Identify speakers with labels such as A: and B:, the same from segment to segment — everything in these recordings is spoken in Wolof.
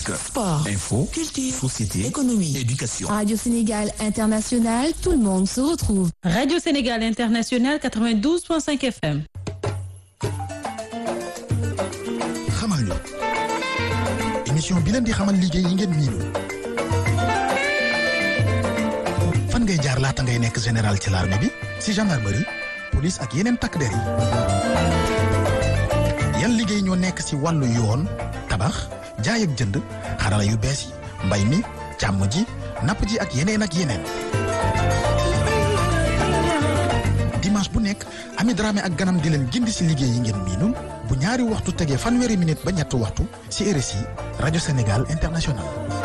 A: Sport,
B: info,
A: culture,
B: société,
A: économie,
B: éducation.
C: Radio Sénégal International, tout le monde se retrouve.
D: Radio Sénégal International 92.5 FM.
E: xamal ñu émission bi leen di xamal liggéey yi ngeen miinul fan ngay jaar laata ngay nekk général ci l'armée bi si gendarmerie police ak yeneen takk der yi yan liggéey ñoo nekk si wàllu yoon tabax jaay ak jënd xarala yu bees yi mbay mi càmm ji napp ji ak yeneen ak yeneen dimanche bu nekk Ami Dramé ak ganam di leen gindi si liggéey yi ngeen miinul bu ñaari waxtu tegee fanweeri minute ba ñetti waxtu si RSI rajo Sénégal international.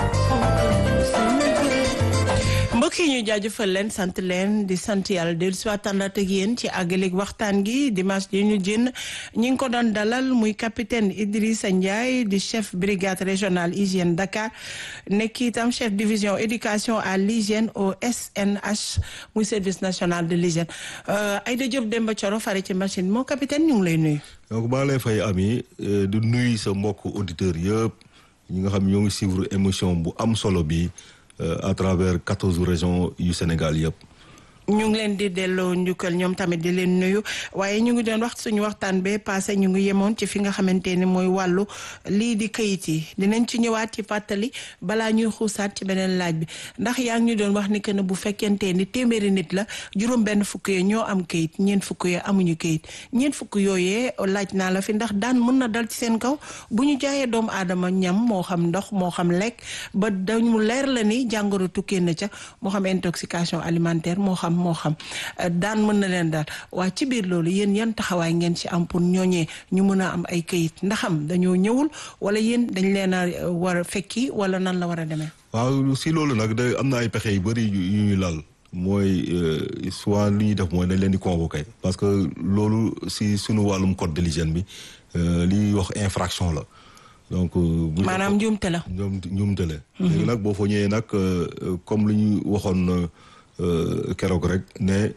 F: mbokk yi ñu jaajëfal leen sant leen di sant yàlla dellu si waxtaan ak yéen ci àggaleeg waxtaan gi dimanche ji ñu jën ñi ngi ko doon dalal muy capitaine Idrissa Ndiaye di chef brigade régionale hygiène Dakar nekk itam chef division éducation à l'hygiène au SNH muy service national de l'hygiène Aïda Diop Demba Thioro fare ci machine moo capitaine ñu ngi lay nuyu.
G: donc maa lay fay ami di nuyu sa mbokk auditeurs yëpp ñi nga xam ñoo ngi suivre émission bu am solo bi à travers quatorze régions yu Sénégal yëpp.
F: ñu ngi leen di delloo njukkal ñoom tamit di leen nuyu waaye ñu ngi doon wax suñu waxtaan bee passé ñu ngi yemoon ci fi nga xamante ni mooy wàllu lii di kayit yi dinañ ci ñëwaat ci fàttali balaa ñuy xuusaat ci beneen laaj bi ndax yaa ngi ñu doon wax ni que ne bu fekkente ni téeméeri nit la juróom benn fukk yee ñoo am kayit ñeent fukk yee amuñu kayit ñeent fukk yooyee laaj naa la fi ndax daan mën na dal ci seen kaw bu ñu jaayee doomu aadama ñam moo xam ndox moo xam lekk ba dañu leer la ni jàngoro tukkee na ca moo xam intoxication alimentaire moo xam moo xam daan mën na leen daal waa ci biir loolu yéen yan taxawaay ngeen ci am pour ñooñee ñu mën a am ay këyit ndaxam dañoo ñëwul wala yéen dañ leen a war a fekki wala nan la war a demee.
G: waaw si loolu nag da am na ay pexe yu bëri yu ñuy lal mooy soit li ñuy def mooy dañ leen di convoquer parce que loolu si sunu wàllum code de l'hygiène bi li ñuy wax infraction la. donc
F: maanaam njuumte la.
G: ñoom njuumte la. léegi nag boo fa ñëwee nag comme li ñu waxoon. keroog rek ne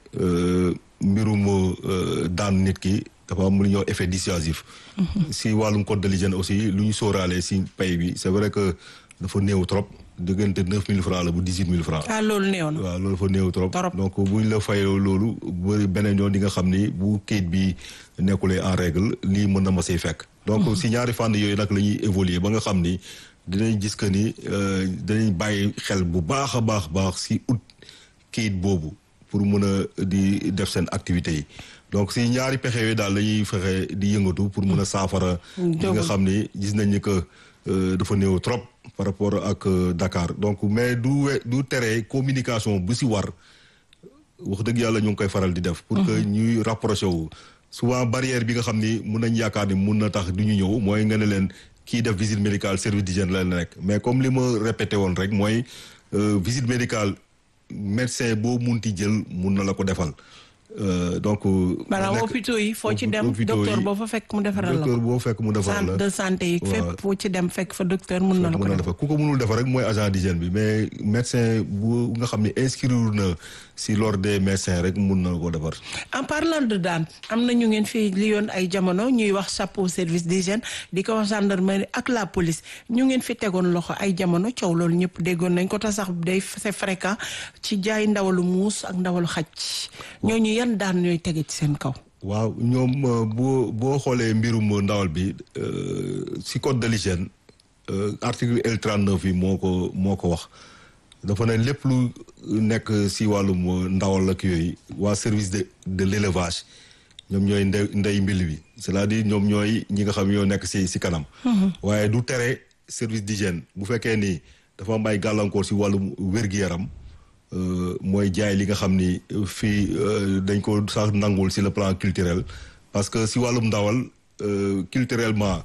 G: mbirum daan nit ki dafa am lu ñuy wax effet dissuasif. si wàllum code de l'hygiène aussi lu ñu sóoraale si pay bi c'est vrai que dafa néew trop diggante neuf mille francs la bu dix huit mille francs.
F: ah loolu néew na.
G: waaw loolu dafa néew trop.
F: trop
G: donc buñ la fayoo loolu bëri beneen yoon di nga xam ni bu kayit bi nekkulee en règle lii mën na ma say fekk. donc si ñaari fànn yooyu nag la ñuy évoluer ba nga xam ni dinañ gis que ni dinañ bàyyi xel bu baax a baax baax si ut. kayit boobu pour mën a di def seen activités yi donc si ñaari pexe yooyu daal la ñuy fexe di yëngatu pour mën a saafara li nga xam ni gis nañ ni que dafa néew trop par rapport ak Dakar donc mais du we du tere communication bu si war wax dëgg yàlla ñu ngi koy faral di def pour que ñuy rapproché wu souvent barrière bi nga xam ni mun nañ yaakaar ni mun na tax du ñu ñëw mooy nga ne leen kii def visite médicale service d'hygiène la nekk mais comme li ma répété woon rek mooy visite médicale médecin boo munti jël mun na la ko defal donc.
F: maanaam hôpitaux yi foo ci dem docteur boo fa fekk mu defaral la ko
G: docteur boo fekk mu defaral la
F: centre de santé yi fépp foo ci dem fekk fa docteur mun na la ko defal
G: ku ko munul defal rek mooy agent d'hygiène bi mais médecin bu nga xam ne inscrire na si l'ordre des médecins rek mun na ko defar.
F: en parlant de daan am na ñu ngeen fi li yoon ay jamono ñuy wax chapeau service d'hygiène di ko wax gendarmerie ak la police ñu ngeen fi tegoon loxo ay jamono coow loolu ñëpp déggoon nañ ko tax sax day c'est fréquent ci jaay ndawalu muus ak ndawalu xaj ñooñu yan daan ñooy tege ci seen kaw.
G: waaw ñoom boo boo xoolee mbirum ndawal bi si code de l'hygiène article L39 yi moo ko moo ko wax. dafa ne lépp lu nekk si wàllum ndawal ak yooyu waa service de de l'élevage ñoom ñooy ndey ndey mbil bi c'est-à-dire ñoom ñooy ñi nga xam ñoo nekk si si kanam. waaye du tere service d'hygiène bu fekkee ni dafa am ay gàllankoor si wàllum wér-gu-yaram mooy jaay li nga xam ni fii dañ ko sax nangul si le plan culturel parce que si wàllum ndawal culturellement.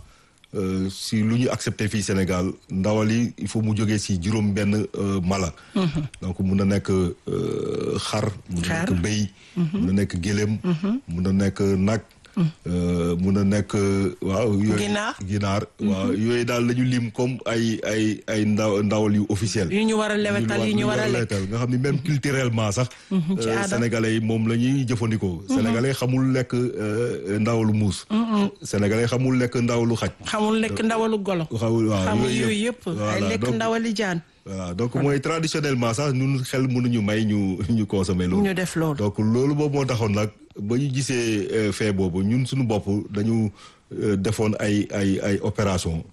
G: si lu ñu accepté fii Sénégal ndawal yi il faut mu jógee si juróom benn mala donc mun na nekk xar mun na nekk béy mun na nekk gëléem mun na nekk nag mun a nekk waaw yooyu
F: Ginaar.
G: ginaar waaw yooyu daal la ñu lim comme ay ay ay ndaw ndawal yu officiel
F: yu ñu war a lewetal yu ñu war a lekk
G: nga xam ni même culturellement sax
F: ci
G: euh,
F: aada.
G: sénégalais yi moom la ñuy jëfandikoo sénégalais xamul lekk euh, ndawalu muus sénégalais xamul lekk ndawalu xaj
F: xamul lekk ndawalu golo
G: xamul waaw
F: xamul yooyu yëpp ay
G: voilà
F: lekk
G: donc
F: ndawali jaan
G: voilà donc mooy traditionnellement sax ñun xel mënuñu may ñu ñu consommer loolu
F: ñu def loolu
G: donc loolu boobu moo taxoon nag ba ñu gisee euh, fait boobu ñun suñu bopp dañu euh, defoon ay ay ay opération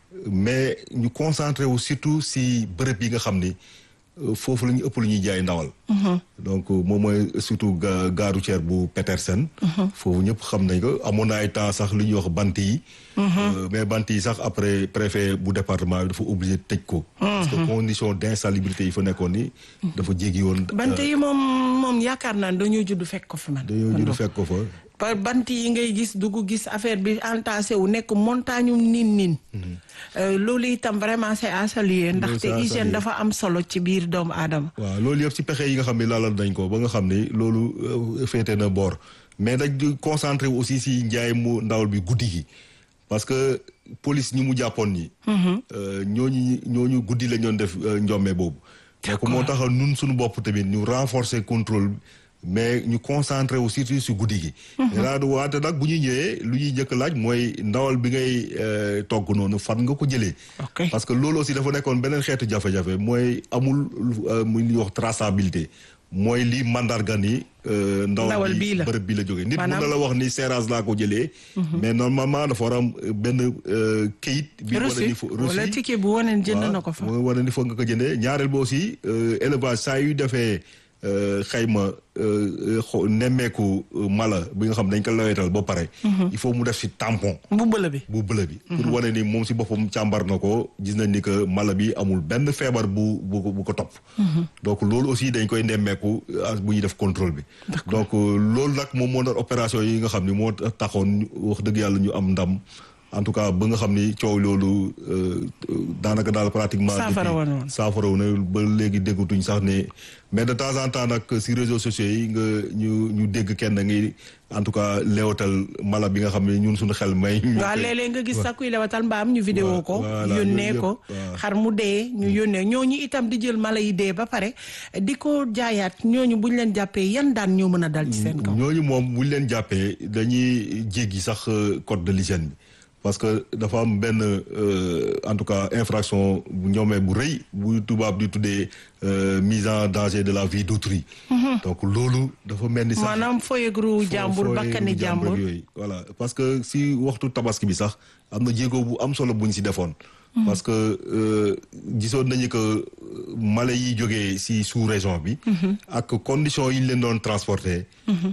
G: mais ñu concentré wu surtout si bërëb yi nga xam ni euh, foofu la ñu ëpp lu ñuy jaay ndawal donc euh, moom mooy surtout ga gare routière bu Petersen foofu ñëpp xam nañ ko amoon na ay temps sax lu ñuy wax bant yi Euh, mais bant yi sax après préfet bu département bi dafa obligé tëj ko parce que condition d'insalubrité yi fa nekkoon ni dafa jéggi woon
F: bant yi moom moom yaakaar naa dañoo judd fekk ko fi man
G: dañoo judd fekk ko fa
F: par bant yi ngay gis dugg gis affaire bi entassé wu nekk montagne um nin nin Euh, loolu itam vraiment c'est à saluer ndaxte
G: c'est à
F: hygiène
G: saluer.
F: dafa am solo ci biir doomu aadama
G: waaw loolu yëpp ci pexe yi nga xam ne lalal nañ ko ba nga xam ni loolu euh, féete na boor mais dañ di concentré wu aussi si njaay mu ndawal bi guddi gi parce que police ñi mu jàppoon ñi euh, ñooñu ñooñu guddi la ñoon def euh, njomme boobu donc moo tax nun suñu bopp tamit ñu renforcer contrôle mais ñu concentré wu surtout si guddi gi daa du waate nag bu ñu ñëwee lu ñuy njëkk laaj mooy ndawal bi ngay euh, togg noonu fan nga ko jëlee
F: ok
G: parce que loolu aussi dafa nekkoon beneen xeetu jafe-jafe mooy amul euh, muy li ñuy wax traçabilité mooy li mandarga ni euh,
F: Ndawal
G: ndawal
F: bii
G: bi
F: la.
G: bërëb bi la jógee nit mun
F: Maanaam-
G: na la wax ni Seras laa ko jëlee mais normalement dafa war a am benn euh, kayit bi wane ni
F: reçu
G: fo
F: wala ticket bu waneen jënd na ko fa
G: mooy wane ni foog nga ko jëndee ñaareel ba aussi euh, élevage saa yu defee euh, xayma euh, xo- nemmeeku euh, mala bi nga xam dañ ko lawetal ba pare il faut mu def si tampon
F: bu bëla bi
G: bu bële bi. pour wane ni moom si boppam càmbar na ko gis nañ ni que mala bi amul benn feebar bu bu ko bu ko topp. donc loolu aussi dañ koy nemmeeku ah, bu ñuy def contrôle bi. donc euh, loolu nag moom moo doon opération yi nga xam ni moo taxoon ñu- wax dëgg yàlla ñu am ndam en tout cas ba nga xam ni coow loolu euh, euh, daanaka daal pratiquement.
F: Saafara
G: depuis-
F: woon woon.
G: saafara wu na ba léegi déggatuñ sax ne mais de temps en temps nag si réseaux sociaux yi nga ñu ñu dégg kenn ngi en tout cas leewatal mala bi nga xam ne ñun suñu xel may. ñu
F: waaw
G: koy-
F: léeg-léeg nga gis sax kuy lewatal mbaam ñu vidéo ko
G: voilà,
F: yónnee
G: yooyu
F: ko
G: yëpp, waaw.
F: xar mu dee ñu yónnee ñooñu itam di jël mala yi dee ba pare di ko jaayaat ñooñu buñ leen jàppee yan daan ñoo mën a dal ci seen kaw
G: ñooñu moom buñ leen jàppee dañuy jéggi sax euh, code de l'hygiène bi parce que dafa am benn euh, en tout cas infraction bu ñoomee bu rëy bu tubaab di tuddee euh, mise en danger de la vie d'autrui donc loolu dafa mel ni sax
F: maanaam foyegru jàmbur
G: foo-
F: bakkani
G: fooy
F: jàmbur
G: ak yooyu voilà parce que si waxtu tabaski bi sax am na jéego bu am solo buñ si defoon parce que euh, gisoon nañu que euh, mala yi jógee si sous région bi ak conditions yi ñu leen doon transporter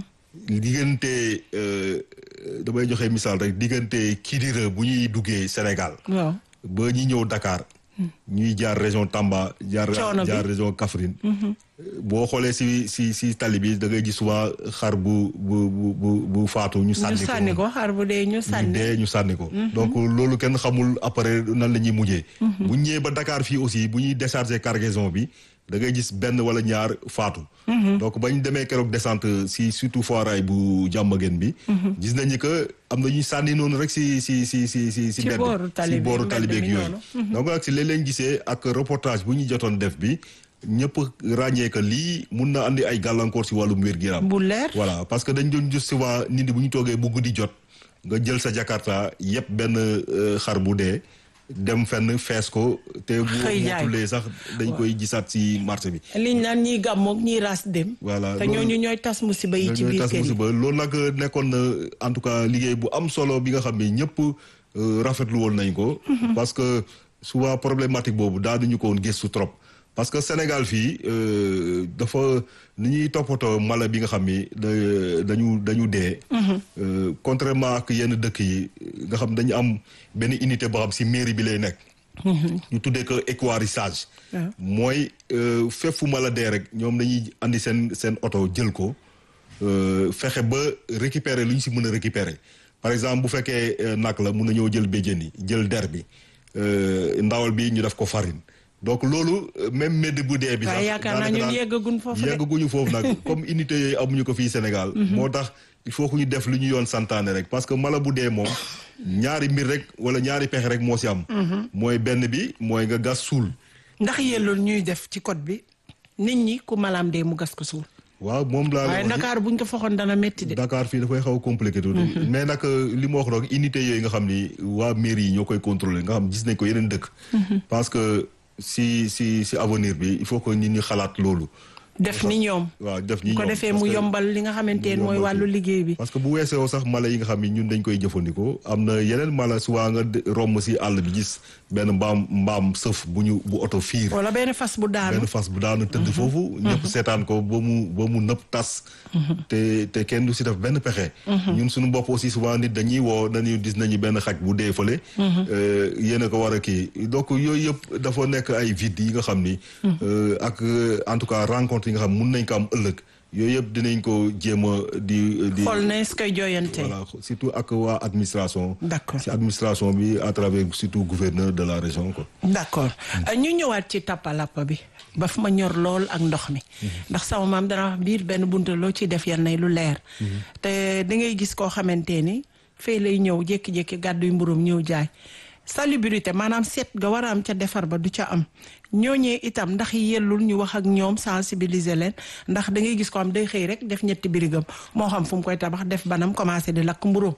G: diggante euh, damay joxe misaal rek diggante Kidira bu ñuy duggee Sénégal
F: waaw
G: ba ñi ñëw Dakar ñuy jaar région Tamba jaar
F: Coono bi.
G: jaar région Kaffrine boo xoolee si si si tali bi da ngay gis souvent xar bu bu bu bu bu faatu ñu
F: ñu
G: sànni ko
F: sànni ko xar bu dee ñu
G: ñu
F: sànni
G: dee ñu sànni ko donc loolu kenn xamul après nan la ñuy mujjee bu ñu ñëwee ba Dakar fii aussi bu ñuy décharger cargaison bi da ngay gis benn wala ñaar faatu donc bañ demee keroog descente si surtout foiraay bu jàmmageen bi gis nañu que am na ñuy sànni noonu rek si si si si si si
F: Ci
G: mbedd
F: booru tali
G: si
F: bi,
G: booru
F: mbedd
G: tali beeg
F: mi
G: yooyu
F: noonu.
G: donc nag si léeg leen gisee ak reportage bu ñu jotoon def bi ñëpp ràññee que lii mun na andi ay gàllankoor si wàllum wér-gu-yaram
F: bu leer
G: voilà parce que dañ doon gis souvent nit ñi bu ñu toogee bu guddi jot nga jël sa jakarta yëpp benn euh, xar bu dee dem fenn fees ko te bu
F: Xëy jaay.
G: motulee sax dañ koy gisaat si marché bi
F: liñ naan ñiy gàmmoog ñiy ras dem
G: voilà
F: te ñooñu ñooy tas musiba yi ci
G: ñooy
F: biir
G: tas
F: kër yi
G: musiba loolu nag nekkoon na en tout cas liggéey bu am solo bi nga xam ne ñëpp euh, rafetlu woon nañ ko parce que souvent problématique boobu daanuñu ko woon gëstu trop parce que Sénégal fii euh, dafa ni ñuy toppatoo mala bi nga xam ni da- dañu dañu dee euh, contrairement ak yenn dëkk yi nga xam dañu am benn unité boo xam si mairie bi lay nekk ñu tuddee ko équarrissage
F: waaw.
G: mooy euh, fépp fu mala dee rek ñoom dañuy andi seen seen oto jël ko euh, fexe ba récupérer lu ñu si mën a récupérer par exemple bu fekkee euh, nag la mun na ñëw jël béjjën yi jël der bi euh, ndawal bi ñu def ko farine donc loolu euh, même médd bu dee bi sax
F: waaye yaakaar naa
G: daanaka
F: ñun
G: daal-
F: yeggagun foofu de.
G: yeggaguñu foofu nag comme unité yooyu amuñu ko fii Sénégal moo tax il faut que ñu def lu ñu yoon santaane rek parce que mala bu dee moom ñaari mbir rek wala ñaari pexe rek moo si am mooy benn bi mooy nga gas suul
F: ndax yellul ñuy def ci code bi nit ñi ku malaam dee mu gas ko suul
G: waaw moom laa
F: waaye
G: lay wax ni-
F: Dakar buñ ko foxoon dana métti de
G: Dakar fii dafay xaw a compliqué tuuti mais nag euh, li ma wax rek unité yooyu nga xam ni waa mairie yi ñoo koy contrôler nga xam gis nañ ko yeneen dëkk parce que si si si avenir bi il faut que nit ñi xalaat loolu
F: def ni ñoom
G: waaw def ñi
F: bu ko
G: ñoom,
F: defee
G: parce
F: mu
G: que-
F: yombal li nga xamante ne
G: mu
F: mooy
G: yombal
F: wàllu
G: fi.
F: liggéey bi
G: parce que bu weesoo sax mala yi nga xam ni ñun dañ koy jëfandikoo am na yeneen mala suwaa nga de- romb si àll bi gis benn mbaam mbaam sëf bu ñu bu oto fiir
F: wala benn fas bu daanu
G: benn fas bu daanu tëdd foofu ñëpp seetaan ko ba mu ba mu nëpp tas te te kenn du si def benn pexe ñun suñu bopp aussi souvent nit dañuy woo dañuy gis nañu benn xaj bu dee fële euh, yéen a ko war a kii donc yooyu yëpp dafa nekk ay vide yi nga xam ni euh, ak euh, en tout cas rencontre yi nga xam mun nañ ko am ëllëg yooyu yëpp dinañ ko jéem a di di
F: xool ne su koy jooyante
G: voilà surtout ak waa administration
F: D'accord.
G: si administration bi à travers surtout gouverneur de la région quoi
F: d'accord Euh, ñu ñëwaat ci tappalappa bi ba fu ma ñor lool ak ndox mi ndax sama maam dana wax biir benn bunta loo ciy def yan nay lu leer te da ngay gis koo xamante ni fee lay ñëw jékki-jékki gàddu yu mburum ñëw jaay salubrité maanaam seet nga war a am ca defar ba du ca am ñooñee itam ndax yellul ñu wax ak ñoom sensibiliser leen ndax da ngay gis ko am day xëy rek def ñetti birigam moo xam fu mu koy tabax def banam commencé di lakk mburum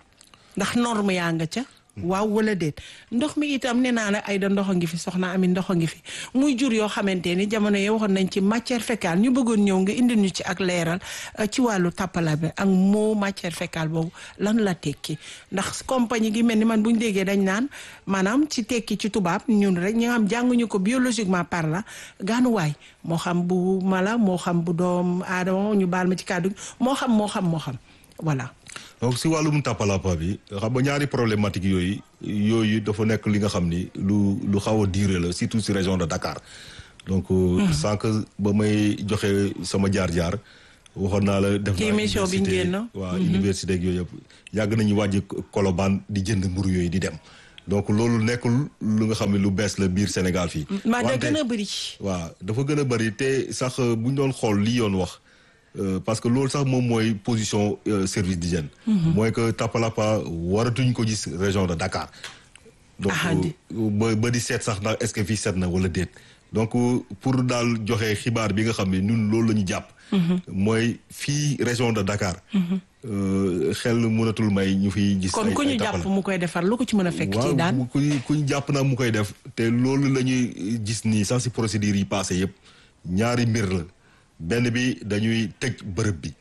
F: ndax norme yaa nga ca waaw wala déet ndox mi itam nee naa la ay da ndox a ngi fi soxna ami ndox a ngi fi muy jur yoo xamante ni jamono yi waxoon nañ ci matière fécale ñu bëggoon ñëw nga indil ñu ci ak leeral euh, ci wàllu tappala bi ak moo matière fécale boobu lan la tekki ndax compagnie gi mel ni man bu ñu déggee dañ naan maanaam ci tekki ci tubaab ñun rek ñi nga xam jànguñu ko biologiquement parlant gaanuwaay moo xam bu mala moo xam bu doom aadama ñu baal ma ci kàddu gi moo xam moo xam moo xam voilà
G: donc si wàllum tàppalappa bi xam nga ñaari problématique yooyu yooyu dafa nekk li nga xam ni lu lu xaw a diire la surtout si région de Dakar donc sànq ba may joxe sama jaar-jaar waxoon naa la def
F: Ci
G: naa
F: émission bi
G: université,
F: ngeen,
G: waaw université ak yooyu yëpp yàgg nañu wàjji Colobane di jënd mburu yooyu di dem donc loolu nekkul lu nga xam ne lu bees la biir Sénégal fii
F: maa da
G: Wante-
F: gën a bëri
G: waaw dafa gën a bëri te sax bu ñu doon xool li yoon wax euh, parce que loolu sax moom mooy position euh, service d'hygiène mooy que Tapalapa waratuñ ko gis région de Dakar donc
F: Ah, di-
G: euh, ba ba di seet sax ndax est-ce que fii seet na wala déet donc euh, pour daal joxe xibaar bi nga xam ne ñun loolu la ñu jàpp mooy fii région de Dakar euh, xel mënatul may ñu fiy gis
F: kon
G: ay-
F: ku
G: ay
F: ñu jàpp
G: Tapala.
F: mu koy defar lu ko ci mën a fekk ci daan
G: waaw ku ñu ku ñu jàpp naa mu koy def te loolu la ñuy gis nii sax si procédure yi passé yëpp ñaari mbir la benn bi dañuy tëj bërëb bi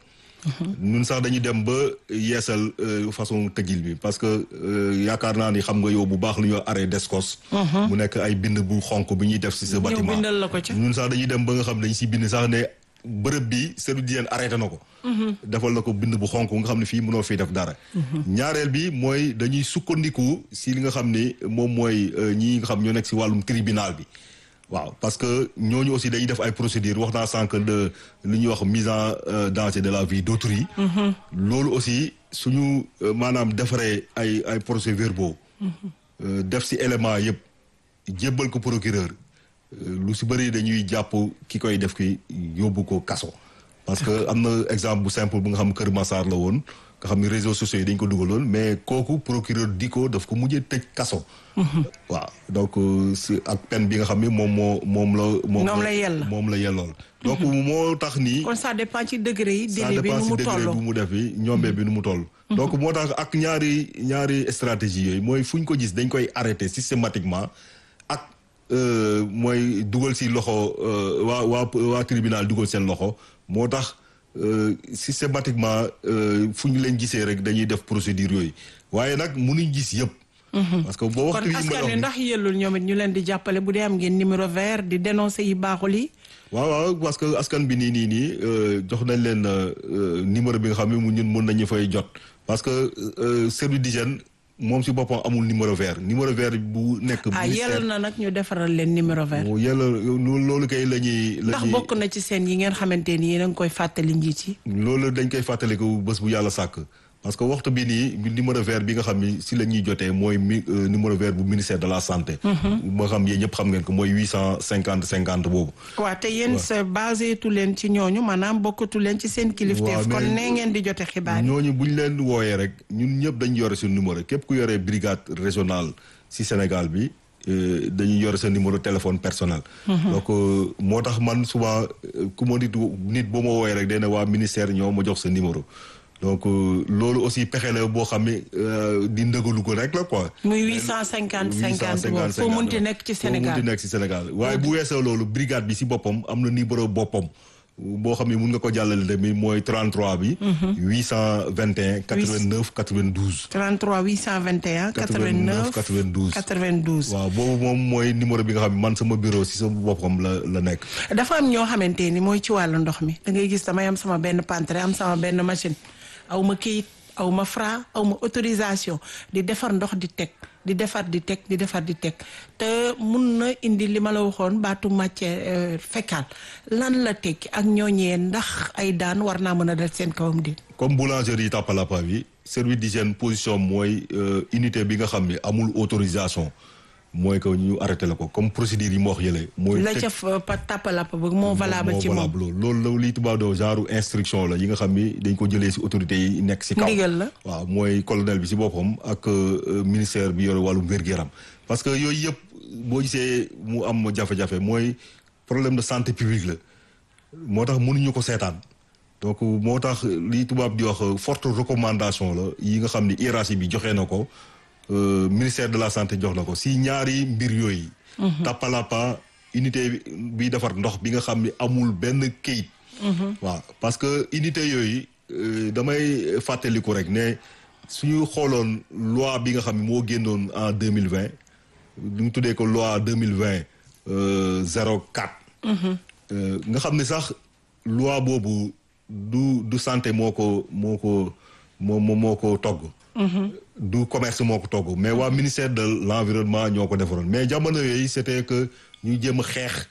G: ñun sax dañuy dem ba yeesal euh, façon tëjil bi parce que euh, yaakaar naa ni xam nga yow bu baax lu ñuy wax arrêt d'escos mu nekk ay bind bu xonk bi ñuy def si sa
F: Ñëw
G: bâtiment
F: bindal la ko ca.
G: ñun sax dañuy dem ba nga xam dañ si bind sax ne bërëb bi service d'hygiène arrêté na ko defal na ko bind bu xonk nga xam ne fii mënoo fii def dara ñaareel bi mooy dañuy sukkandiku si li nga xam ni moom mooy euh, ñi nga xam ñoo nekk si wàllum tribunal bi waaw parce que ñooñu aussi dañuy def ay procédures wax naa sànq de li ñuy wax mise en euh, danger de la vie d'autrui loolu aussi suñu euh, maanaam defaree ay ay procès-verbaux euh, def si élément yëpp jébbal ko procureur euh, lu si bëri dañuy jàpp ki koy def ki yóbbu ko kaso parce que am na exemple bu simple bu nga xam Kër Massar la woon nga xam ni réseaux sociaux yi dañ ko dugaloon mais kooku procureur di ko daf ko mujjee tëj kaso waaw donc euh, si ak peine bi nga xam ni moom moo moom la moom
F: Moom la yell.
G: moom la yellool donc moo tax nii
F: kon ça dépend ci degré yi
G: ça
F: délai bi
G: dépend
F: nu
G: si
F: mu
G: degré
F: toll
G: bu mu def bi ñombee bi nu mu toll donc moo tax ak ñaari ñaari stratégie yooyu mooy fu ñu ko gis dañ koy arrêter systématiquement ak euh, mooy dugal si loxo euh, waa waa waa tribunal dugal seen loxo moo tax euh, systématiquement euh, fu ñu leen gisee rek dañuy def procédure yooyu waaye nag mënuñ gis yëpp parce que boo
F: kon
G: waxtu yi ma
F: askan
G: wax
F: wi
G: ni-
F: ndax yellul ñoom it ñu leen di jàppale bu dee am ngeen numéro vert di dénoncer yi baaxul yi
G: waaw waaw parce que askan bi nii nii nii euh, jox nañ leen euh, numéro bi nga xam ne mu ñun mën nañu fay jot parce que euh, service d'hygiène moom si boppam amul numéro vert numéro vert bu nekk.
F: ah
G: ministère
F: yell na nag ñu defaral leen numéro vert
G: moo yàlla loolu kay la ñuy. la
F: ndax
G: ñuy
F: bokk na ci seen yi ngeen xamante ni yéen a ngi koy fàttali njiit yi
G: loolu dañ koy fàttaliku bés bu yàlla sàkk parce que waxtu bi nii numéro vert bi nga xam ni si la ñuy jotee mooy mi numéro vert bu ministère de la santé. moo xam yéen ñëpp xam ngeen ko mooy huit cent cinquante cinquante boobu.
F: waaw te yéen sa basé tu leen ci ñooñu maanaam bokkatu leen ci seen kilifteef kon nee ngeen di jote xibaar yi.
G: ñooñu bu ñu leen wooyee rek ñun ñëpp dañu yore suñu numéro képp ku yoree brigade régionale si Sénégal bi. dañuy yore sa numéro téléphone personnel. donc moo tax man souvent ku ma nit nit boo ma wooyee rek day ne waa ministère ñoo ma jox sa numéro. donc loolu aussi pexe la boo xam ne di ndëgalu ko rek la quoi.
F: muy huit cent cinquante cinquante boobu foo munti nekk ci Sénégal
G: foo munti nekk ci Sénégal waaye bu weesoo loolu brigade bi ci boppam am na numéro boppam. boo xam ne mun nga ko jàllale tamit mooy 33 bi. 821 89 92.
F: 33 821 89
G: 92
F: 92.
G: waaw boobu moom mooy numéro bi nga xam ne man sama bureau si sama boppam la la nekk.
F: dafa am ñoo xamante ni mooy ci wàllu ndox mi da ngay gis damay am sama benn pantre am sama benn machine aw ma kayit aw ma fra aw ma autorisation di defar ndox di teg. di defar di teg di defar di teg te mun na indi li ma la waxoon baatu matière fécale lan la tekki ak ñooñee ndax ay daan war naa mën a dal seen kawam di
G: comme boulangerie Tapalapa bi service d'hygiène position mooy unité bi nga xam ne amul autorisation mooy que ñu arrêté la ko comme procédure yi moo wax yële. mooy
F: la ca pa Tapalapa ba moo valable ci moom
G: loolu la liy tubaab doo genre instruction la yi nga xam ni dañ ko jëlee si autorités yi nekk si kaw.
F: ndigal la
G: waaw mooy colonel bi si boppam ak ministère bi yore wàllum wér-gu-yaram parce que yooyu yëpp boo gisee mu am jafe-jafe mooy problème de santé publique la moo tax mënuñu ko seetaan donc moo tax li tubaab di wax forte recommandation la yi nga xam ni hiérarchie bi joxe na ko. Euh, ministère de la santé jox na ko si ñaari mbir yooyu. Tapalapa unité bi defar ndox bi nga xam ni amul benn kayit. waaw parce que unité yooyu euh, damay fàttaliku rek ne suñu xooloon loi bi nga xam ne moo génnoon en deux mille vingt ñu tuddee ko loi deux mille vingt zéro quatre. nga xam ne sax loi boobu du du santé moo ko moo ko moo moo ko togg. du commerce moo ko togg mais waa ministère de l'environnement ñoo ko defaroon mais jamono yooyu c'était que ñu jéem a xeex.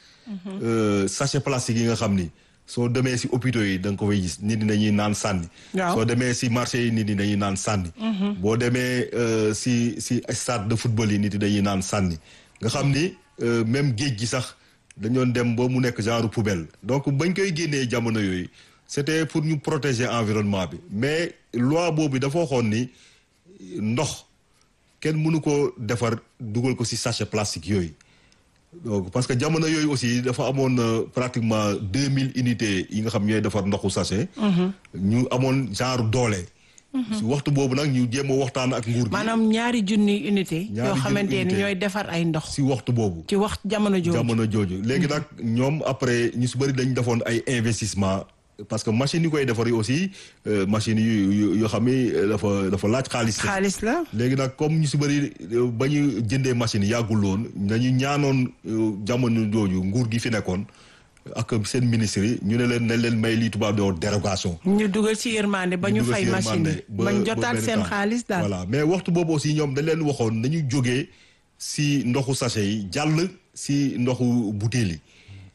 G: sachet plastique yi nga xam ni soo demee si hôpitaux yi da nga ko fay gis nit ñi dañuy naan sànni. soo demee si marché yi nit ñi dañuy naan sànni. boo demee si si stade de football yi nit ñi dañuy naan sànni nga xam ni même géej gi sax dañoon dem ba mu nekk genre poubelle donc bañ koy génnee jamono yooyu c'était pour ñu protéger environnement bi mais loi boobu dafa waxoon ni. ndox kenn mënu ko defar dugal ko ci sachet plastique yooyu donc parce que jamono yooyu aussi dafa amoon pratiquement deux mille unités yi nga xam ñooy defar ndoxu sachet. ñu amoon genre doole. ci waxtu boobu nag ñu jéem a waxtaan ak nguur gi.
F: maanaam ñaari junni unité. yoo xamante ni ñooy defar ay ndox.
G: ci waxtu boobu.
F: ci wax jamono jooju
G: jamono jooju. léegi nag ñoom après ñu ci bari dañ defoon ay investissement parce que machine yi koy defar yi aussi machine yu yoo xam ni dafa dafa laaj xaalis.
F: xaalis la
G: léegi nag comme ñu si bëri ba ñu jëndee machine yàggul woon dañu ñaanoon jamono jooju nguur gi fi nekkoon ak seen ministre yi ñu ne leen nañ leen may lii tubaab di dérogation.
F: ñu dugal ci yërmande ba ñu fay machine yi bañ jotaat seen xaalis daal.
G: voilà mais waxtu boobu aussi ñoom dañ leen waxoon nañu jógee si ndoxu sachet yi jàll si ndoxu butéel yi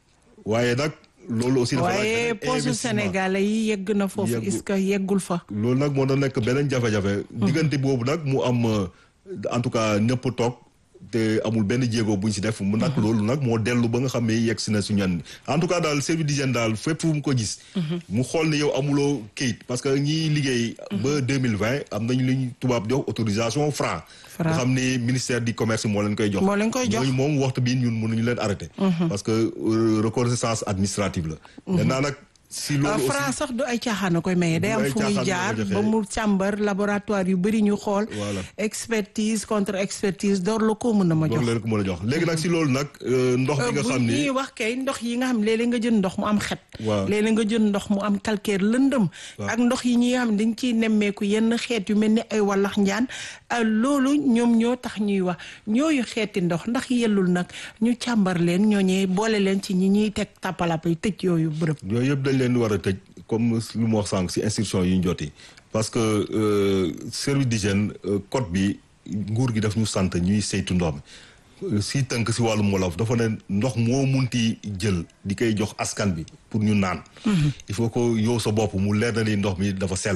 G: waaye nag. loolu aussi dafa
F: waaye poche sénégalais yi yegg na foofu est-ce que yeggul fa.
G: loolu nag moo doon nekk beneen jafe-jafe. diggante boobu nag mu am en tout cas ñëpp toog te amul benn jéego buñ si def. mu nag loolu nag moo dellu ba nga xam ne yegg si na su ñan en tout cas daal service d'hygiène daal fépp fu mu ko gis. mu xool ne yow amuloo kayit parce que ñiy liggéey. ba deux mille vingt am nañu lu ñu tubaab jox autorisation franc. nga xam ne ministère du commerce moo leen koy jox.
F: moo leen koy jox
G: ñooñu moom waxtu bi ñun mënuñu leen arrêté. parce que reconnaissance administrative la. maintenant nag si loolu aussi
F: franc sax du ay caaxaan a koy maye day am fu muy jaar ba mu càmbar laboratoire yu bëri ñu xool.
G: voilà
F: expertise contre expertise door la ko mën a ma jox.
G: door leen ko mën a jox léegi nag si loolu nag ndox bi nga xam ni
F: bu ñuy wax kay ndox yi nga xam léeg-léeg nga jël ndox mu am xet.
G: waaw
F: léeg-léeg nga jël ndox mu am calcaire lëndëm. ak ndox yi ñi nga xam dañ ciy nemmeeku yenn xeet yu mel ni ay wallax njaan loolu ñoom ñoo tax ñuy wax ñooyu xeeti ndox ndax yellul nag ñu càmbar leen ñooñee boole leen ci ñi ñuy teg tàppalap yi tëj yooyu bërëb.
G: yooyu yëpp dañ leen di war a tëj comme lu mu wax sànq si instruction yi ñu joti parce que service d'hygiène code bi nguur gi daf ñu sant ñuy saytu ndox mi si tënk si wàllum wolof dafa ne ndox moo munti jël di koy jox askan bi pour ñu naan il faut que yow sa bopp mu leer na ni ndox mi dafa sell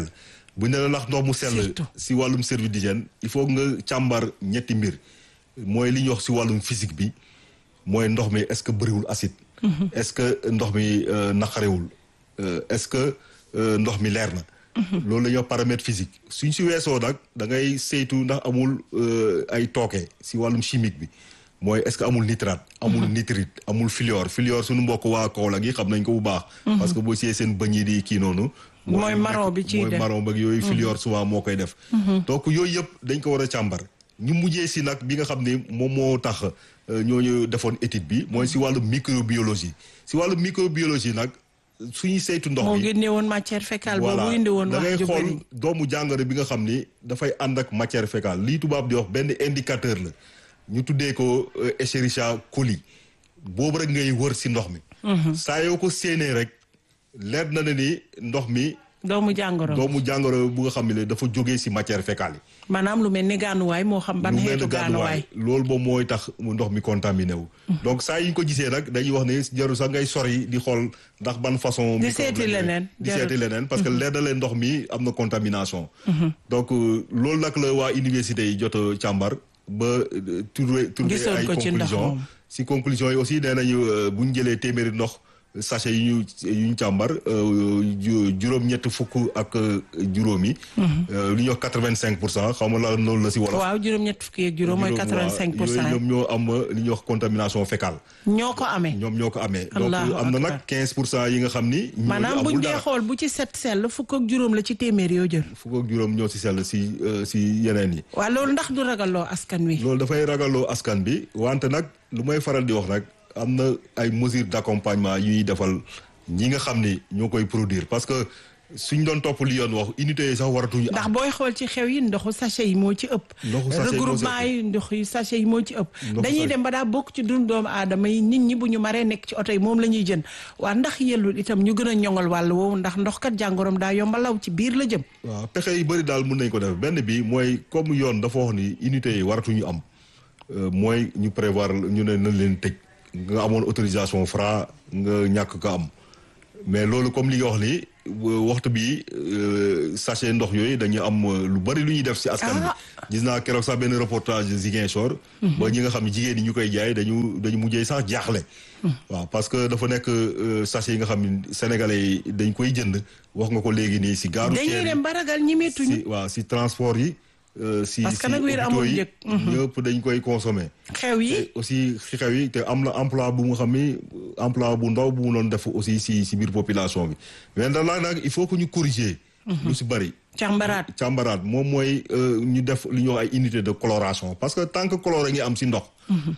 G: bu ñu ne la ndax ndox mu sell
F: Surtout.
G: si wàllum service d'hygiène il faut nga càmbar ñetti mbir mooy li ñuy wax si wàllum physique bi mooy ndox mi est-ce que bëriwul acide est-ce que ndox mi euh, naqarewul Euh, est-ce que euh, ndox mi leer na loolu la ñuy wax paramètre physique suñ si weesoo nag da ngay saytu ndax amul euh, ay tooke si wàllum chimique bi mooy est-ce que amul nitrate amul nitrite amul fluor fluor suñu mbokk waa Kaolack yi xam nañ ko bu baax parce que boo siyee seen bëñ yi di kii noonu
F: Mooy marron bi ciy
G: mooy
F: def.
G: marron ba yooyu fluor souvent moo koy def donc yooyu yëpp dañ ko war a càmbar ñu mujjee si nag bi nga xam ne moom moo tax euh, ñooñu defoon étude bi mooy si wàllu microbiologie si wàllu microbiologie nag suñuy saytu ndox
F: moo
G: mi
F: génne woon matière fécale boobu indi woon
G: da ngay
F: wax ju
G: xool
F: bëri
G: doomu jàngoro bi nga xam ni dafay ànd ak matière fécale lii tubaab di wax benn indicateur la ñu tuddee ko euh, Escherichia coli boobu rek ngay wër si ndox mi saa yoo ko séenee rek leer na ne ni ndox mi
F: doomu jàngoro
G: doomu jàngoro bu nga xam ne dafa jógee si matière fécale yi
F: maanaam lu mel ni gaanuwaay moo xam ban
G: lu mel
F: xeetu
G: ne
F: gaanuwaay
G: loolu moom mooy tax mu ndox mi contaminé wu donc saa yi ñu ko gisee nag dañuy wax ne jarul sax ngay sori di xool ndax ban façon
F: Di
G: microbe
F: seeti
G: la
F: leneen,
G: di
F: jarul.
G: seeti leneen parce que leer na leen ndox mi am na contamination donc euh, loolu nag la waa université yi jot a càmbar ba euh, trouver trouver
F: Gisoon
G: ay
F: ko ci ndox
G: conclusion
F: moom.
G: si conclusion yi aussi nee nañu euh, bu ñu jëlee téeméeri ndox sachet yi ñu yu ñu càmbar euh, ju- juróom-ñett fukk ak euh, juróom yi euh, lu ñuy wax quatre-vingt-cinq pour cent xaw ma la loolu la si wolof
F: waaw juróom-ñett fukki ak juróom mooy quatre-vingt-cinq pour
G: yooyu
F: cent
G: ñoom ñoo am li ñuy wax contamination fécale
F: ñoo ko amee
G: ñoom ñoo ko amee donc
F: Allahu
G: am na
F: akbar.
G: nag quinze pour cent yi nga xam ni ñooñu
F: maanaam
G: amul
F: buñ dee
G: dara.
F: xool bu ci set sell fukk ak juróom la ci téeméer yoo jël
G: fukk ak juróom ñoo si sell si euh, si yeneen yi
F: waaw loolu ndax du ragaloo askan wi
G: loolu dafay ragaloo askan bi wante nag lu may faral di wax nag am na ay mesures d'accompagnement yu ñuy defal ñi nga xam ni ñoo koy produire parce que suñ doon topp li yoon wax unité yi sax waratuñu
F: ndax
G: am
F: booy xool ci xew yi ndoxu sachet yi moo ci ëpp
G: Ndoxu sachet yi moo ci
F: regroupement yi ndox yi sachet yi moo ci ëpp
G: Ndoxu
F: dañuy
G: sachet.
F: dem ba daa bokk ci dund doomu aadama yi nit ñi bu ñu maree nekk ci oto yi moom la ñuy jën waa ndax yellul itam ñu gën a ñoŋal wàll woowu ndax ndox kat jàngoroom daa yomba law ci biir la jëm
G: waaw pexe yu bëri daal mën nañ ko def benn bi mooy comme yoon dafa wax ni unité yi waratuñu am euh, mooy ñu prévoir ñu ne nañ leen tëj nga amoon autorisation Fra nga ñàkk ko am mais loolu comme li nga wax ni euh, waxtu bi euh, sachet ndox yooyu dañu am euh, lu bëri lu ñuy def si askan
F: Ah.
G: bi gis naa keroog sax benn reportage Ziguinchor ba ñi nga xam ne jigéen ñi ñu koy jaay dañu dañu mujjee sax jaaxle waaw parce que dafa nekk euh, sachet yi nga xam ne sénégalais yi dañ koy jënd wax nga ko léegi nii si gaaru
F: dañuy dem ba ragal ñi meetuñu
G: si waaw si transport yi euh, si
F: Parce que
G: si
F: nag wér
G: hôpitaux
F: amul
G: yi
F: njëg.
G: ñëpp dañ koy consommer
F: xew yi
G: te aussi si xew yi te am na emploi bu nga xam ni emploi bu ndaw bu mu doon def aussi si si biir population bi mais ndax laa nag il faut que ñu corriger lu si bëri
F: càmbaraat
G: càmbaraat moom mooy euh, ñu def li ñuy wax ay unité de coloration parce que tant que coloré ngi am si ndox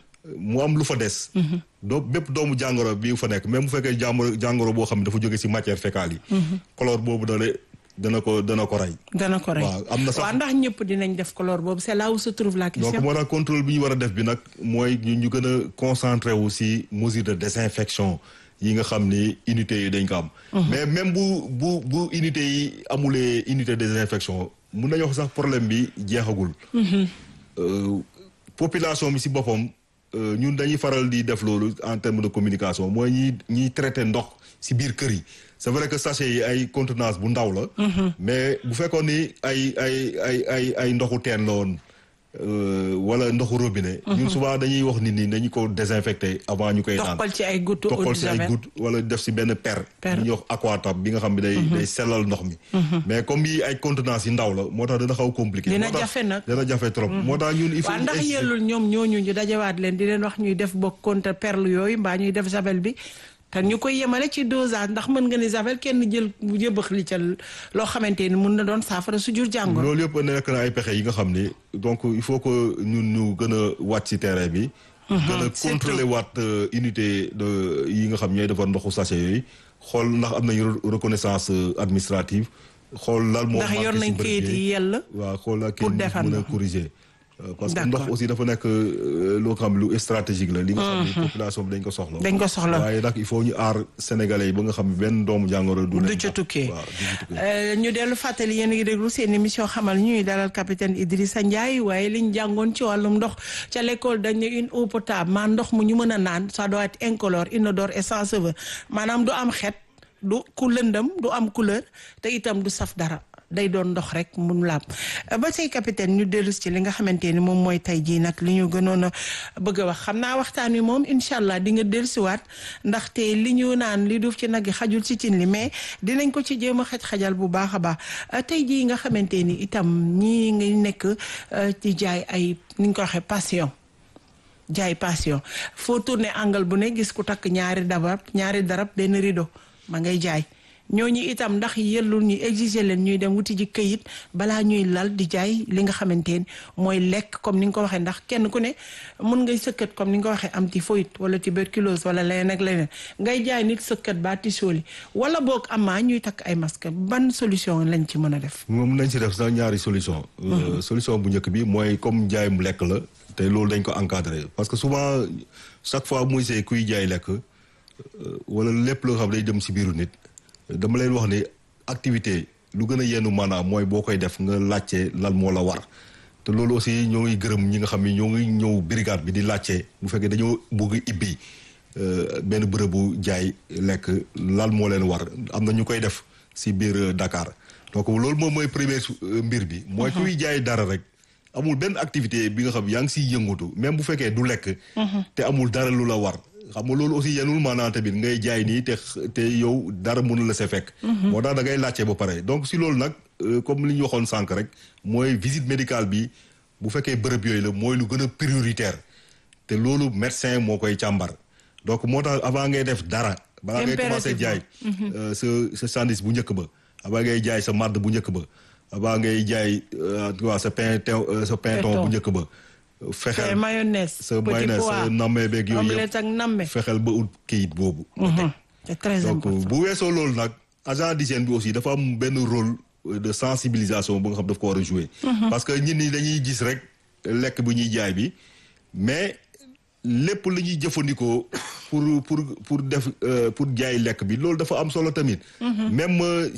G: mu am lu fa des doo bépp doomu jàngoro bi fa nekk même bu fekkee jàngoro jàngoro boo xam ne dafa jóge si matière fécale yi color boobu dana dana ko dana ko rey
F: dana ko rey
G: waaw am na sax
F: waa ndax ñëpp dinañ def couleur boobu c'est là où se trouve la
G: donc
F: question
G: moo tax contrôle bi ñu war a def bi nag mooy ñu ñu gën a concentré wu si mesure de désinfection yi nga xam ni unité yi dañ ko am mais même bu bu bu unité yi amulee unité de désinfection mun nañu wax sax problème bi jeexagul Euh, population bi si boppam euh, ñun dañuy faral di def loolu en terme de communication mooy ñi ñiy traité ndox si biir kër yi c'est vrai que sachet yi ay contenance bu ndaw la mais bu fekkoon ni ay ay ay ay ay ndoxu teen la woon euh, wala ndoxu robinet ñun souvent dañuy wax nit ñi dañu ko désinfecté avant ñu koy naan
F: toqal ci ay gouttes eau
G: toqal
F: de
G: si ay
F: javel
G: goutte wala def si benn per
F: Per.
G: li ñuy wax aquatab bi nga xam ne day day sellal ndox mi mais comme yi ay contenance yi ndaw la moo tax dana xaw compliqué
F: Dina
G: moo tax-
F: jafe nag.
G: dana jafe trop moo tax ñun il faut
F: waa
G: ñu
F: ndax
G: insister.
F: yellul ñoom ñooñu ñu dajawaat leen di leen wax ñuy def bokk contre perle yooyu mbaa ñuy def javel bi te ñu koy yemale ci dosage ndax mën nga ni javel kenn jël jëbëx li ca loo xamante ni mun na doon saafara su jur jàngoro
G: loolu yëpp nekk na ay pexe yi nga xam ni donc il faut que ñun ñu gën a wàcc ci terrain bi gën a
F: surtout.
G: contrôler waat euh, unité de yi nga xam ñooy defar ndoxu sachet yooyu xool ndax am nañu re- reconnaissance euh, administrative xool lan moo
F: ndax yor
G: manqué si
F: nañ
G: bërëb
F: kayit yi yell
G: waaw xool la
F: pour
G: kenn
F: defar
G: mën a
F: ndox.
G: corriger Euh, parce que
F: D'accord.
G: ndox aussi dafa nekk euh, loo xam lu stratégique la li nga xam ni population bi dañ ko soxla
F: dañ ko soxla
G: waaye nag il faut ñu aar sénégalais yi ba nga xam ne benn doomu jàngoro du
F: du
G: leen
F: ca
G: dal.
F: tukkee
G: waaw du ca tukkee.
F: Euh, ñu dellu fàttali yéen a ngi déglu seen émission xamal ñuy dalal capitaine Idrissa Ndiaye waaye liñ jàngoon ci wàllum ndox ca l'école dañ ne une eau potable maa ndox mu ñu mën a naan ça doit être incolore inodore et sans saveur maanaam du am xet du ku lëndëm du am couleur te itam du saf dara day doon ndox rek mun laab ba tey capitaine ñu dellu ci li nga xamante ni moom mooy tey jii nag li ñu gënoon a bëgg a wax xam naa waxtaan wi moom incha allah di nga dellusiwaat ndaxte li ñu naan li duuf ci nag yi xajul ci cin li mais dinañ ko ci jéem a xaj-xajal bu baax a baax tey jii nga xamante ni itam ñii ngi nekk ci jaay ay ni ñu ko waxee passion jaay passion foo tourné angle bu ne gis ku takk ñaari darab ñaari darab benn rideau ma ngay jaay ñooñu itam ndax yellul ñu exiger leen ñuy dem wuti ji këyit balaa ñuy lal di jaay li nga xamante ni mooy lekk comme ni nga ko waxee ndax kenn ku ne mun ngay sëkkat comme ni nga ko waxee am typhoïde wala tuberculose wala leneen ak leneen ngay jaay nit sëkkat ba tisóoli wala boog amaa ñuy takk ay masque ban solution lañ ci mën a def.
G: moom nañ ci def sax ñaari solution solution bu njëkk bi mooy comme jaayum lekk la te loolu dañ ko encadré parce que souvent chaque fois muy see kuy jaay lekk wala lépp loo xam day dem si biiru nit dama leen wax ni activité lu gën a yenn maanaam mooy boo koy def nga laajte lan moo la war te loolu aussi ñoo ngi gërëm ñi nga xam ni ñoo ngi ñëw brigade bi di laajte bu fekkee dañoo bëgg ibbi benn bërëbu jaay lekk lan moo leen war am na ñu koy def si biir Dakar donc loolu moom mooy première mbir bi. mooy kuy jaay dara rek. amul benn activité bi nga xam yaa ngi siy yëngatu même bu fekkee du lekk. te amul dara lu la war. xam nga loolu aussi yenul maanaam tamit ngay jaay nii te te yow dara mënu la see fekk. moo tax da ngay laajte ba pare donc si loolu nag comme li ñu waxoon sànq rek mooy visite médicale bi bu fekkee bërëb yooyu la mooy lu gën a prioritaire te loolu médecin moo koy càmbar donc moo tax avant ngay def dara. balaa ngay commencé jaay. sa sa sandwich bu njëkk ba. avant ngay jaay sa madd bu njëkk ba. avant ngay jaay waa sa pain sa pinton bu njëkk ba.
F: fexeel mayonnaise
G: sa mayonnaise sa namme beeg yooyu
F: omelette ak namme.
G: fexeel ba ut kayit boobu.
F: c'est très
G: donc
F: important
G: bu weesoo loolu nag agent d'hygiène bi aussi dafa am benn rôle de sensibilisation bu nga xam daf ko war a jouer. parce que ñit ñi dañuy gis rek lekk bu ñuy jaay bi mais lépp lu ñuy jëfandikoo pour pour pour def pour jaay lekk bi loolu dafa am solo tamit. même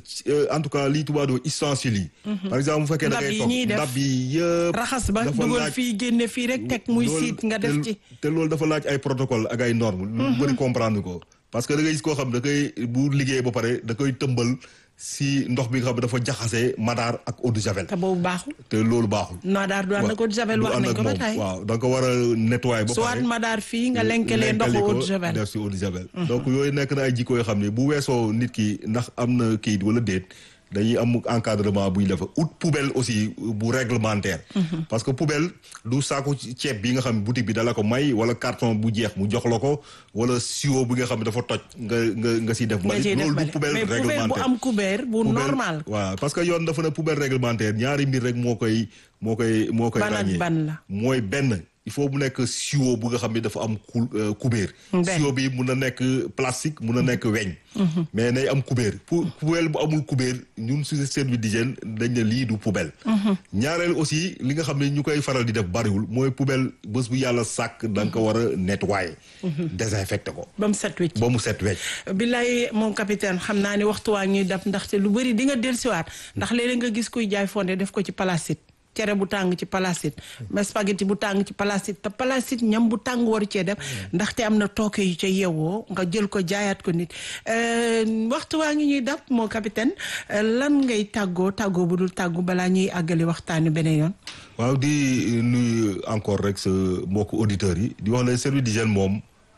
G: en tout cas lii tubaab di ustensiles yi. par exemple bu fekkee da ngay
F: ndab yi ñuy
G: toog
F: def
G: ndab yi yëpp.
F: raxas ba
G: dafa
F: dugal
G: laaj-
F: fii génne fii rek teg muy
G: loolu-
F: siit nga def
G: te-
F: ci.
G: te loolu dafa laaj ay protocole ak ay normes. lu bëri comprendre ko parce que da ngay gis koo xam da koy bu liggéey ba pare da koy tëmbal si ndox bi nga xam dafa jaxase madaar ak eau de javel.
F: te boobu baaxul.
G: te loolu baaxul.
F: Madaar du ànd ak eau de javel
G: du
F: wax
G: ànd
F: nañ
G: ak
F: ko ba
G: moom.
F: tey.
G: waaw da nga ko war a nettoyer ba
F: soit
G: pare.
F: madaar fii nga lenkelee ndoxu
G: lenkali
F: eau
G: ko
F: de javel.
G: def si eau de javel. donc yooyu nekk na ay jikko yoo xam ne bu weesoo nit ki ndax am na kayit wala déet dañuy am encadrement bu ñu def out poubelle aussi bu réglementaire. parce que poubelle du saako ceeb bi nga xam ne boutique bi dala ko may wala carton bu jeex mu jox la ko wala siwo bi nga xam ne dafa toj nga nga nga siy def.
F: nga ciy def
G: loolu du
F: bale
G: poubelle
F: mais poubelle bu
G: réglementaire.
F: am couvert bu
G: Poubelle-
F: normal.
G: waaw parce que yoon dafa ne poubelle réglementaire ñaari mbir rek moo koy moo koy moo koy
F: Ban ak
G: ràññee
F: ban la?
G: mooy benn il faut mu nekk siwo bu nga xam ne dafa am ku kubéer
F: Benn.
G: siwo bi mun na nekk plastique mun na nekk weñ mais nay am kubéer pour poubelle bu amul kubéer ñun su service d'hygiène dañ ne lii du poubelle ñaareel aussi li nga xam ne ñu koy faral di def bariwul mooy poubelle bés bu yàlla sàkk da nga ko war a nettoyer désinfecté ko
F: ba mu set wicc.
G: ba mu set wecc
F: billaay moom capitaine xam naa ni waxtu waa ñuy dab ndaxte lu bëri di nga dellusiwaat ndax léeg-léeg nga gis kuy jaay fonde def ko ci palacite cere bu tàng ci palacite mais spaghetti bu tàng ci palacite te palacite ñam bu tàng waru cee def ndaxte am na tooke yu ca yeewoo nga jël ko jaayaat ko nit Euh, waxtu waa ngi ñuy dab moo capitaine euh, lan ngay tàggoo tàggoo bu dul tàggu balaa ñuy àggali waxtaani beneen yoon
G: waaw di nuyu encore rek sa mbokku auditeurs yi di wax ne service d'hygiène moom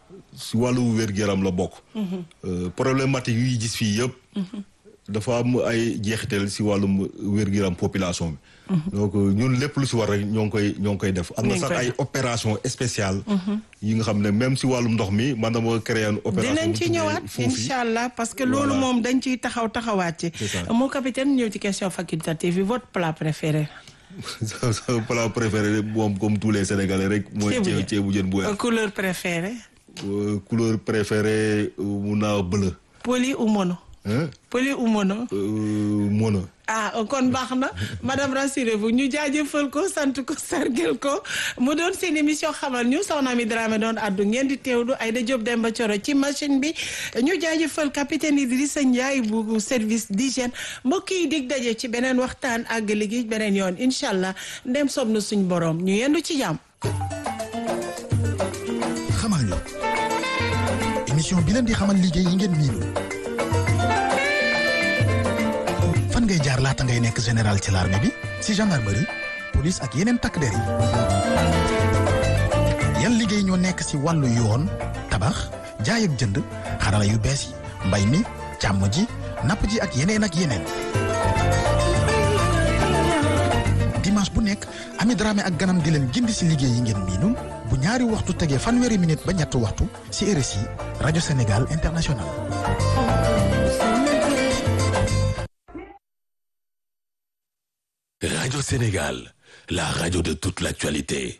G: si wàllu wér-gu-yaram la bokk. Euh, problématique yuy gis fii yëpp. dafa am ay jeexital si wàllum wér-gu-yaram population bi. donc ñun lépp lu si war rek ñoo ngi koy ñoo ngi koy def. am na
F: Ñu ngi
G: sax
F: koy
G: ay
F: def.
G: opération spéciale. yi nga xam ne même si wàllum ndox mi man dama créé une opération.
F: dinañ
G: bu
F: ci
G: tuddee
F: ñëwaat
G: foofu.
F: incha allah parce que loolu
G: Voilà.
F: moom dañ ciy taxaw taxawaat ci
G: C'est ça.
F: moo capitaine ñëw ci question facultative yi votre plat préféré
G: sa sa plat préféré moom comme tous les sénégalais rek. mooy
F: Ceebu jën.
G: ceeb ceebu jën bu
F: Euh,
G: weex.
F: couleur préférée
G: Euh, couleur préférée euh, mun naa bleu.
F: poli ou mono
G: hein
F: poli ou mono
G: Euh, mono.
F: ah kon baax na madame rassurez-vous ñu jaajëfal ko sant ko sargel ko mu doon seen émission xamal ñu soxna mi Dramé doon addu ngeen di teewlu Aïda Diop Demba Thioro ci machine bi ñu jaajëfal capitaine Idrissa Ndiaye bu service d'hygiène mbokk yi dig daje ci beneen waxtaan ak liggéey beneen yoon incha allah ndem soob na suñ borom ñu yendu ci jàmm.
E: xamal ñu émission bi leen di xamal liggéey yi ngeen miinul fan fan ngay jaar laata ngay nekk général ci l'armée bi si gendarmerie police ak yeneen takk der yi yan liggéey ñoo nekk si wàllu yoon tabax jaay ak jënd xarala yu bees yi mbay mi càmm ji napp ji ak yeneen ak yeneen dimanche bu nekk Ami Dramé ak ganam di leen gindi si liggéey yi ngeen miinul bu ñaari waxtu tegee fanweeri minute ba ñetti waxtu si RSI rajo Sénégal International
A: Radio Sénégal, la radio de toute l'actualité.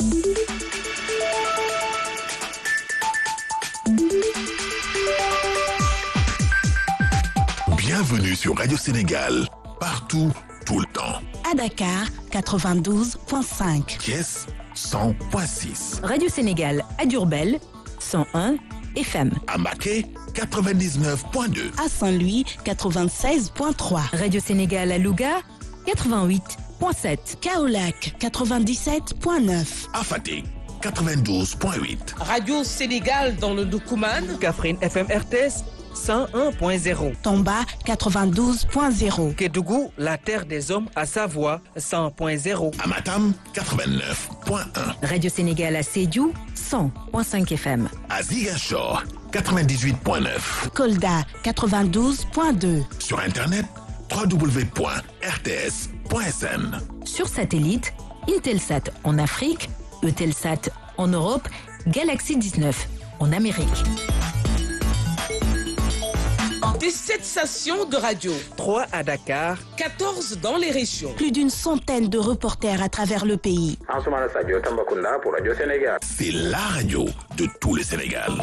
A: Bienvenue sur Radio Sénégal, partout, tout le temps.
B: À Dakar, 92.5.
A: Thiès, 100.6.
H: Radio Sénégal à Durbel, 101 FM.
A: À Maquet, 99.2.
B: À Saint-Louis, 96.3.
H: Radio Sénégal à Louga, 88.7.
B: Kaolac, 97.9.
A: À Fatick, 92.8.
I: Radio Sénégal dans le Doukouman.
J: Kaffrine FM RTS 101.0.
B: Tomba, 92.0.
J: Kédougou, la terre des hommes à Savoie 100.0.
A: À Matam, 89.1.
H: Radio Sénégal à Sédiou, 100.5 FM.
A: À Ziguinchor, 98.9.
B: Kolda, 92.2.
A: Sur Internet, www.rts.sn.
H: Sur satellite, Intelsat en Afrique, Eutelsat en Europe, Galaxy 19 en Amérique.
I: Des 7 stations de radio,
J: 3 à Dakar,
I: 14 dans les régions.
B: Plus d'une centaine de reporters à travers le pays.
K: Ansoumana Sadio Tambacounda pour Radio Sénégal.
A: C'est la radio de tout le Sénégal.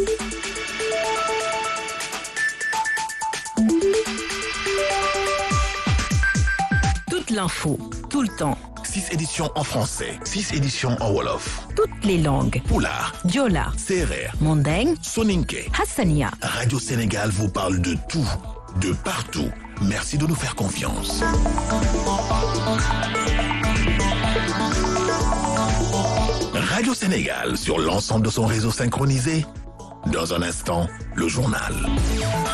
H: Toute l'info, tout le temps,
A: 6 éditions en français, 6 éditions en Wolof.
H: toutes les langues.
A: Poulard,
H: Diola,
A: Serer,
H: Mandeng,
A: Soninke.
H: Hassania.
A: Radio Sénégal vous parle de tout, de partout. Merci de nous faire confiance. Radio Sénégal sur l'ensemble de son réseau synchronisé. Dans un instant, le journal.